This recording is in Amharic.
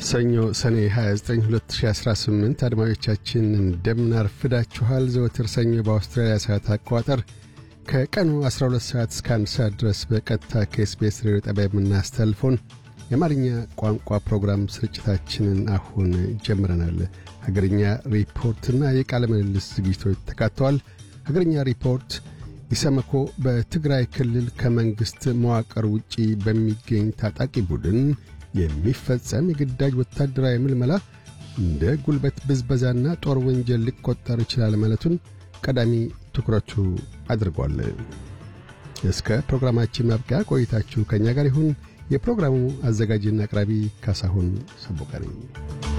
ሰኞ ሰኔ 29 2018 አድማጮቻችን እንደምን አርፍዳችኋል። ዘወትር ሰኞ በአውስትራሊያ ሰዓት አቆጣጠር ከቀኑ 12 ሰዓት እስከ 1 ሰዓት ድረስ በቀጥታ ከኤስቤስ ሬዲዮ ጣቢያ የምናስተላልፈውን የአማርኛ ቋንቋ ፕሮግራም ስርጭታችንን አሁን ጀምረናል። ሀገርኛ ሪፖርትና የቃለ ምልልስ ዝግጅቶች ተካተዋል። ሀገርኛ ሪፖርት ኢሰመኮ በትግራይ ክልል ከመንግሥት መዋቅር ውጪ በሚገኝ ታጣቂ ቡድን የሚፈጸም የግዳጅ ወታደራዊ ምልመላ እንደ ጉልበት ብዝበዛና ጦር ወንጀል ሊቆጠር ይችላል ማለቱን ቀዳሚ ትኩረቱ አድርጓል። እስከ ፕሮግራማችን ማብቂያ ቆይታችሁ ከእኛ ጋር ይሁን። የፕሮግራሙ አዘጋጅና አቅራቢ ካሳሁን ሰቦቀ ነኝ።